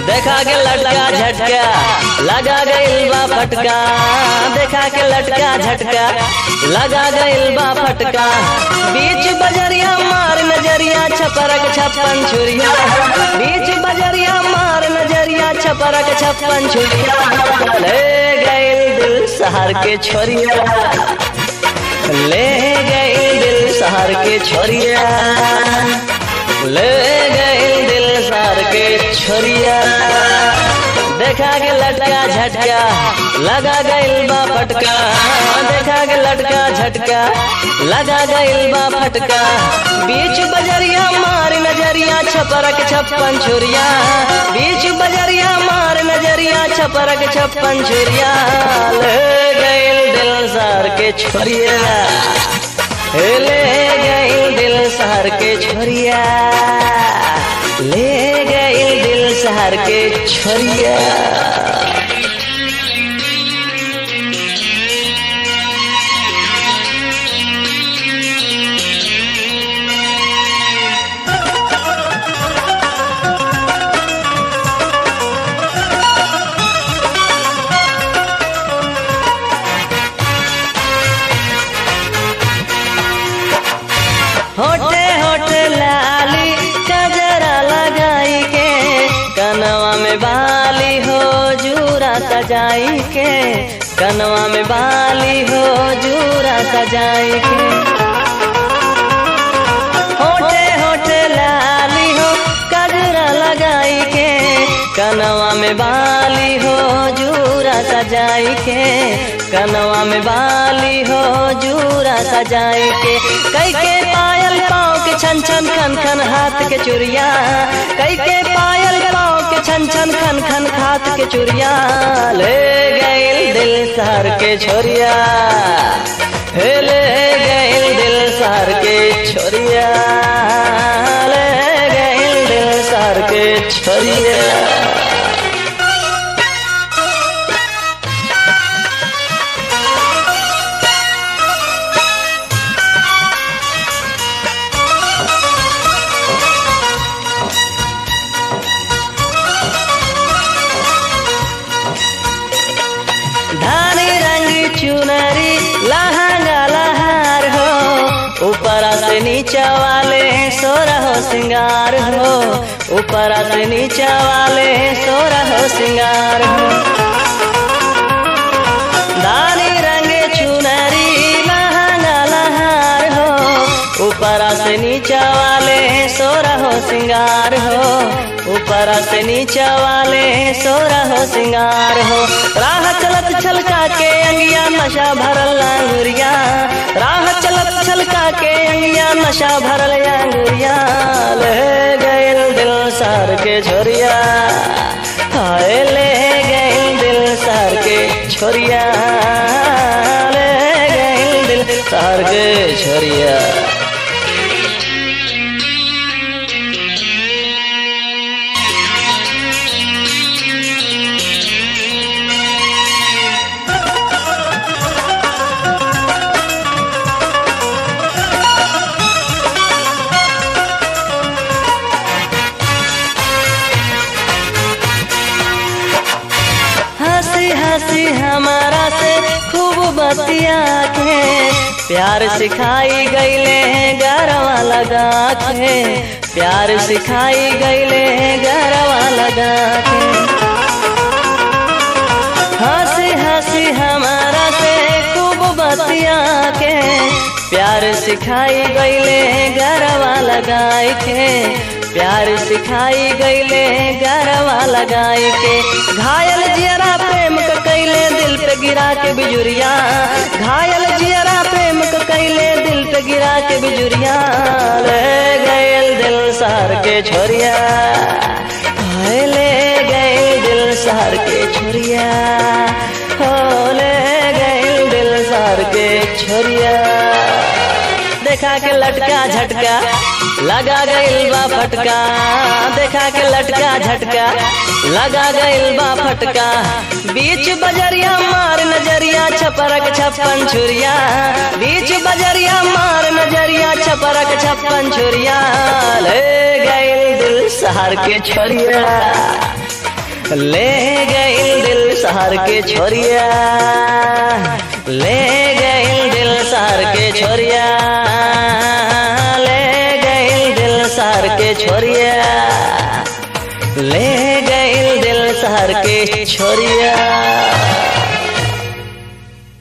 देखा के लटका झटका लगा गइल बा फटका देखा के लटका झटका लगा गइल बा फटका बीच बजरिया मार नजरिया छपरक छप्पन छुरिया बीच बजरिया मार नजरिया छपरक छप्पन छुरिया ले गइल दिल शहर के छोरिया ले गइल दिल शहर के छोरिया ले गइल दिल शहर के छोरिया देखा के लटका झटका लगा गइल बा फटका देखा के लटका झटका लगा गइल बा फटका बीच बजरिया मार नजरिया छपरक छप्पन छुरिया बीच बजरिया मार नजरिया छपरक छप्पन छुरिया ले गइल दिल सार के छोरिया ले गइल दिल शहर के छोरिया ले गइल दिल शहर के छोरिया होटे होटे लाली कजरा लगाई के कनवा में बाली हो जूरा सजाई के कनवा में बाली हो जूरा सजाई के होटे होटे लाली हो कजरा लगाई के कनवा में बाली हो जूरा सजाई के कनवा में बाली हो जूरा सजाई के कई के पायल पाँव के छन छन खन खन हाथ के चुरिया कई के पायल पाँव के छन छन खन खन हाथ के चुरिया ले गइल दिल सार के छोरिया हे ले गइल दिल सार के छोरिया ले गइल दिल सार के छोरिया धानी रंग चुनरी लहंगा लहार हो ऊपर से नीचा वाले सोरा हो सिंगार हो ऊपर से नीचा वाले सोरा हो सिंगार हो धानी रंग चुनरी लहंगा लहार हो ऊपर से नीचा वाले सोरा हो सिंगार हो ऊपर से नीचा वाले सोरा हो सिंगार हो राह चलत छलका के अंगिया नशा भरल अंगुरिया राह चलत छलका के अंगिया नशा भरल अंगुरिया ले गइल दिल सार के छोरिया हाय ले गइल दिल सार के छोरिया ले गइल दिल सार के छोरिया हंसी हंसी हमारा से खूब बतिया के प्यार सिखाई गईले गरवा लगा के प्यार सिखाई गईले गरवा लगा के हंसी हंसी हमारा से खूब बतिया के प्यार सिखाई गईले गरवा लगाई के प्यार सिखाई गईले गरवा लगाई के घायल जियरा प्रेम क कैले दिल पे गिरा के बिजुरिया घायल जियरा प्रेम क कैले दिल पे गिरा के बिजुरिया ले गयल दिल सार के छोरिया हाय ले गए दिल सार के छोरिया हो ले गए दिल सार के छोरिया देखा के लटका झटका लगा गइल बा फटका देखा के लटका झटका लगा गइल बा फटका बीच बजरिया मार नजरिया छपरक छप्पन छुरिया बीच बजरिया मार नजरिया छपरक छप्पन छुरिया ले गइल दिल शहर के छोरिया ले गइल दिल शहर के छोरिया ले गइल दिल शहर के छोरिया ले गइल दिल शहर के छोरिया ले गइल दिल शहर के छोरिया